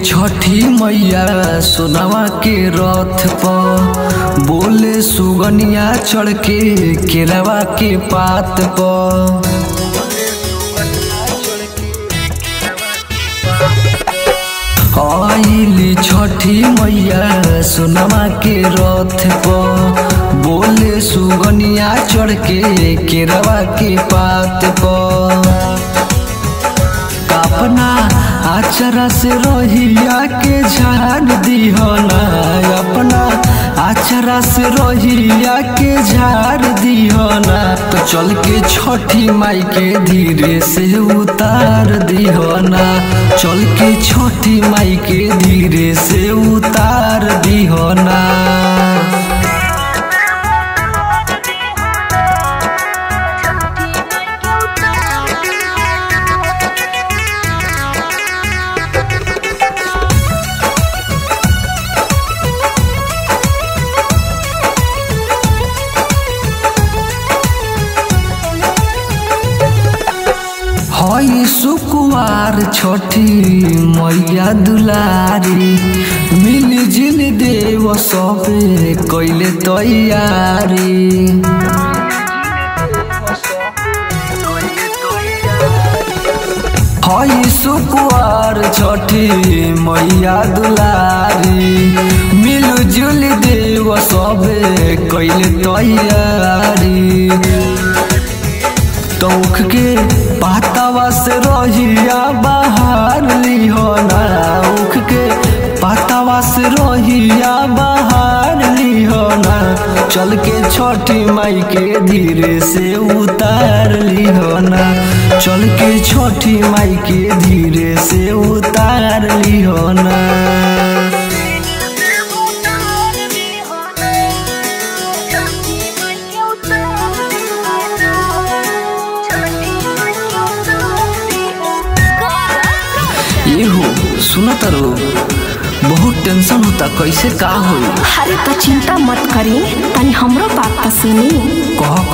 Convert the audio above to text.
छठी मैया सोनवा के रथ पर बोले सुगनिया चढ़ के केरवा के पात पर आइली छठी मैया सोनमा के रथ पर बोले सुगनिया चढ़ के केरवा के पात पर अपना आचरा से रहिया के झाड़ दिहना अपना आचरा से रहिया के झाड़ दिहना तो चल के छठी माई के धीरे से उतार दिहना चल के छठी माई के धीरे से उतार दिहना हई सुकुवार छठी मैया दुलारी मिल जिल देव सबे कैले तैयारी हई सुकुवार छठी मैया दुलारी मिल जुल देव सबे कैले तैयारी तौख के पातावा से रहिया बाहर लिहोना उख के पातावा से रहिया बाहर लिहोना चल के छठी माई के धीरे से उतार लिहोना चल के छठी माई के धीरे से उतार लिहोना ये हो सुना तारो बहुत टेंशन होता कैसे का होई अरे तो चिंता मत करी तनी हमरो बात तो सुनी कह